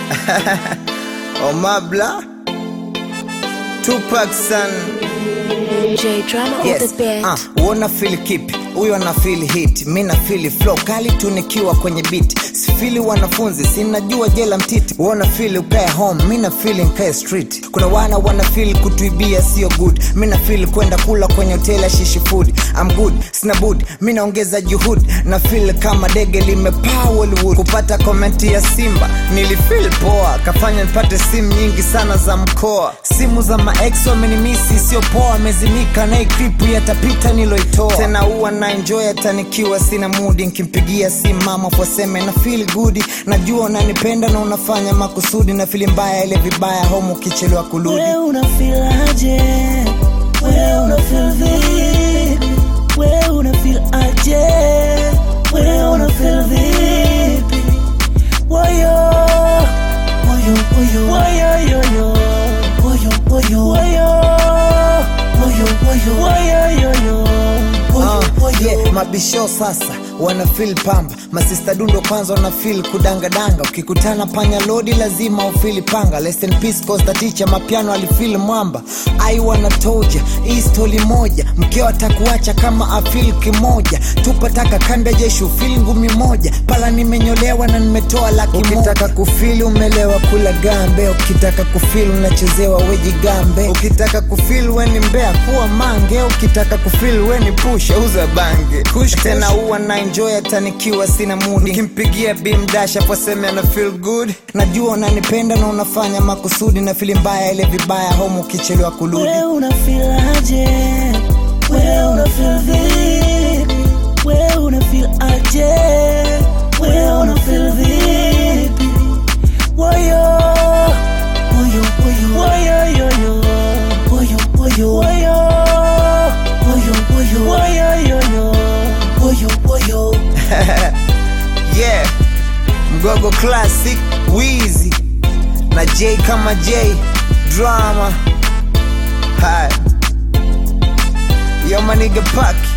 Omabla Tupac san J drama on yes. the beat. uh, uona feel kipi huyo ana feel hit mi na feel flow kali tu nikiwa kwenye beat sifili wanafunzi sinajua jela mtiti uona feel ukae home mi na feel nkae street kuna wana wana feel kutuibia sio good mi na feel kwenda kula kwenye hoteli ya shishi food I'm good sina bud mi naongeza juhudi na feel kama dege limepaa Hollywood kupata komenti ya simba nilifeel poa kafanya nipate simu nyingi sana za mkoa simu za maex wamenimisi sio poa amezimika na ikripu yatapita niloitoa tena huwa na enjoy hata nikiwa sina mudi nkimpigia simu mama foseme na feel good najua unanipenda na unafanya makusudi na fili mbaya ile vibaya home ukichelewa kurudi We una feel aje? We una feel vipi? We una feel aje? We una feel vipi? Woyo, woyo, woyo, woyo, yo, yo. Woyo, woyo, woyo. Woyo, woyo, woyo, yo, yo. Woyo, Uh, woyo. yeah, mabisho sasa wana feel pamba masista dundo kwanza wana feel kudangadanga ukikutana panya lodi lazima ufili panga Rest in peace Costa teacher mapiano alifeel mwamba ai wanatoja hii stori moja mkeo atakuacha kama afil kimoja tupataka kanda jeshi ufili ngumi moja pala nimenyolewa na nimetoa laki ukitaka kufili umelewa kula gambe ukitaka kufili unachezewa weji gambe ukitaka kufili weni mbea kuwa mange ukitaka kufili weni pusha uza bange kush tena huwa na enjoy hata nikiwa sina mudi ukimpigia bimdasha poseme ana feel good najua unanipenda na unafanya makusudi na fili mbaya ile vibaya home ukichelewa kurudi We una feel aje? We una feel vipi? We una feel aje? We una feel vipi? Woyo, woyo, woyo, woyo, yo, yo. Woyo, woyo, woyo. Woyo, woyo, woyo, yo, yo. Woyo, woyo. yeah mgogo classic wizi na j kama j drama Hi. yo maniga paki